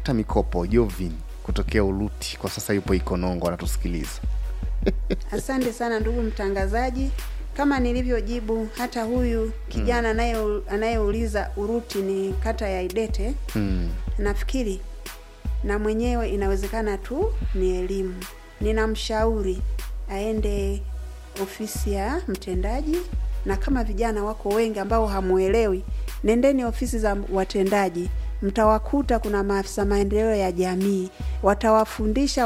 kukata mikopo Jovin kutokea Uluti, kwa sasa yupo Ikonongo anatusikiliza. Asante sana ndugu mtangazaji, kama nilivyojibu hata huyu kijana anaye anayeuliza Uruti ni kata ya Idete. Mm. Nafikiri na mwenyewe inawezekana tu ni elimu. Ninamshauri aende ofisi ya mtendaji, na kama vijana wako wengi ambao hamuelewi, nendeni ofisi za watendaji, mtawakuta kuna maafisa maendeleo ya jamii, watawafundisha